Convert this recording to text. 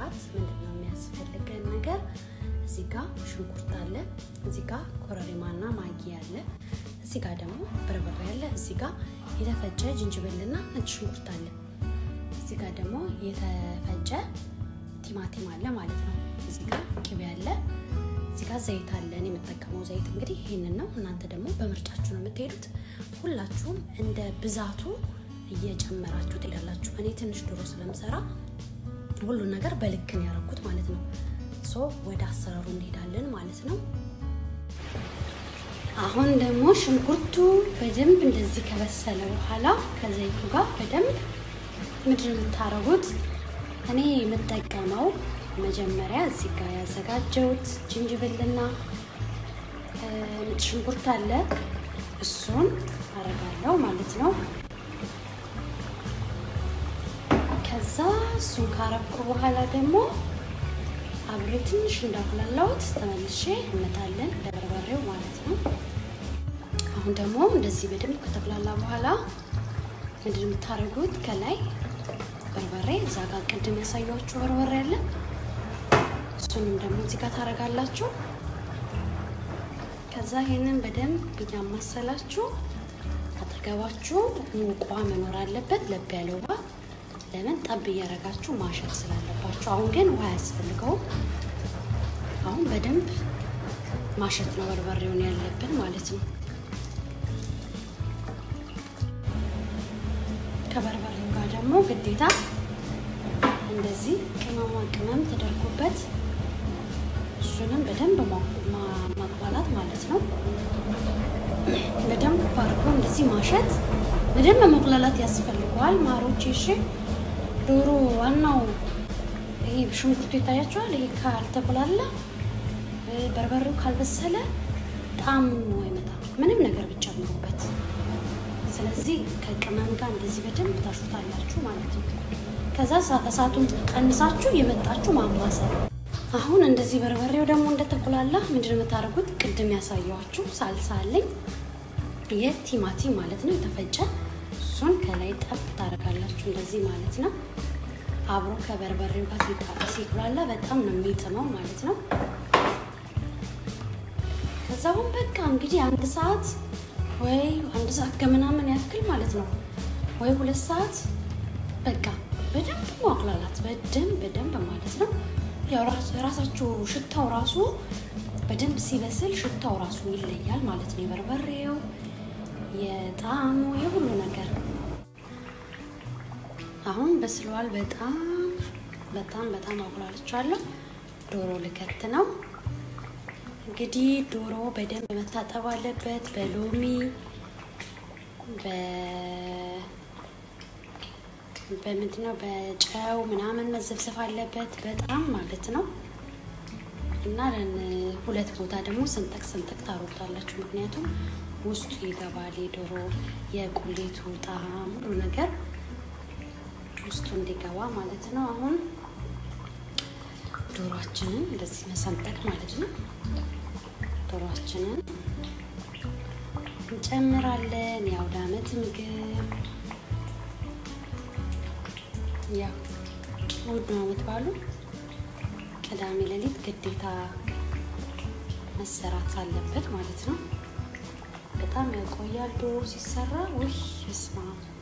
ለመስራት ምንድን ነው የሚያስፈልገን ነገር? እዚህ ጋ ሽንኩርት አለ፣ እዚህ ጋ ኮረሪማና ማጊ አለ፣ እዚህ ጋ ደግሞ በርበሬ አለ፣ እዚህ ጋ የተፈጨ ዝንጅብልና ነጭ ሽንኩርት አለ፣ እዚህ ጋ ደግሞ የተፈጨ ቲማቲም አለ ማለት ነው። እዚህ ጋ ቅቤ አለ፣ እዚህ ጋ ዘይት አለ። እኔ የምጠቀመው ዘይት እንግዲህ ይህንን ነው። እናንተ ደግሞ በምርጫችሁ ነው የምትሄዱት። ሁላችሁም እንደ ብዛቱ እየጨመራችሁ ትሄዳላችሁ። እኔ ትንሽ ዶሮ ስለምሰራ ሁሉን ነገር በልክ ነው ያደረኩት ማለት ነው። ሶ ወደ አሰራሩ እንሄዳለን ማለት ነው። አሁን ደግሞ ሽንኩርቱ በደንብ እንደዚህ ከበሰለ በኋላ ከዘይቱ ጋር በደንብ ምድር የምታረጉት እኔ የምጠቀመው መጀመሪያ እዚህ ጋር ያዘጋጀሁት ጅንጅብልና ነጭ ሽንኩርት አለ። እሱን አረጋለሁ ማለት ነው። ከዛ እሱን ካረኩ በኋላ ደግሞ አብሬ ትንሽ እንዳቁላላሁት ተመልሼ እንመጣለን ለበርበሬው ማለት ነው። አሁን ደግሞ እንደዚህ በደንብ ከተቁላላ በኋላ ምንድን የምታደርጉት ከላይ በርበሬ እዛ ጋር ቅድም ያሳያችሁ በርበሬ አለ። እሱንም ደግሞ እዚህ ጋር ታደርጋላችሁ። ከዛ ይሄንን በደንብ እያማሰላችሁ አጠገባችሁ ሙቋ መኖር አለበት፣ ለብ ያለ ውሃ ለምን ጠብ እያደረጋችሁ ማሸት ስላለባችሁ። አሁን ግን ውሃ አያስፈልገውም። አሁን በደንብ ማሸት ነው በርበሬውን ያለብን ማለት ነው። ከበርበሬው ጋር ደግሞ ግዴታ እንደዚህ ቅመማ ቅመም ተደርጎበት እሱንም በደንብ ማቋላት ማለት ነው። በደንብ ባርጎ እንደዚህ ማሸት በደንብ መቁላላት ያስፈልገዋል። ማሮች እሺ ዶሮ ዋናው ይሄ ሽንኩርቱ ይታያቸዋል። ይሄ ካልተቆላላ በርበሬው ካልበሰለ ጣዕም አይመጣም፣ ምንም ነገር ብጨምሩበት። ስለዚህ ከቅመም ጋር እንደዚህ በደንብ ታሹታላችሁ ማለት ነው። ከዛ እሳቱን ቀንሳችሁ የመጣችሁ ማማሰል። አሁን እንደዚህ በርበሬው ደግሞ እንደተቆላላ ምንድን የምታደርጉት ቅድም ያሳየኋችሁ ሳልሳ አለኝ የቲማቲም ማለት ነው የተፈጨ እሱን ከላይ ጠብ ታደርጋላችሁ እንደዚህ ማለት ነው። አብሮ ከበርበሬው ጋር ሲቁላላ በጣም ነው የሚጥመው ማለት ነው። ከዛ አሁን በቃ እንግዲህ አንድ ሰዓት ወይ አንድ ሰዓት ከምናምን ያክል ማለት ነው ወይ ሁለት ሰዓት በቃ በደንብ ማቁላላት በደንብ በደንብ ማለት ነው። ያው ራሳችሁ ሽታው ራሱ በደንብ ሲበስል ሽታው ራሱ ይለያል ማለት ነው። የበርበሬው የጣዕሙ የሁሉ ነገር አሁን በስለዋል። በጣም በጣም በጣም አቁላልቻለሁ። ዶሮ ልከት ነው እንግዲህ ዶሮ በደንብ መታጠብ አለበት በሎሚ በምንድነው በጨው ምናምን መዘብሰፍ አለበት በጣም ማለት ነው። እና ሁለት ቦታ ደግሞ ስንጠቅ ስንጠቅ ታሮታላችሁ። ምክንያቱም ውስጡ ይገባል የዶሮ የቁሌቱ ጣዕም ሁሉ ነገር ውስጡ እንዲገባ ማለት ነው። አሁን ዶሮአችንን እንደዚህ መሰንጠቅ ማለት ነው። ዶሮአችንን እንጨምራለን። የአውደ ዓመት ምግብ ያው እሑድ ነው ዓመት ባሉ ቅዳሜ ሌሊት ግዴታ መሰራት አለበት ማለት ነው። በጣም ያቆያል ዶሮ ሲሰራ። ውይ ስማ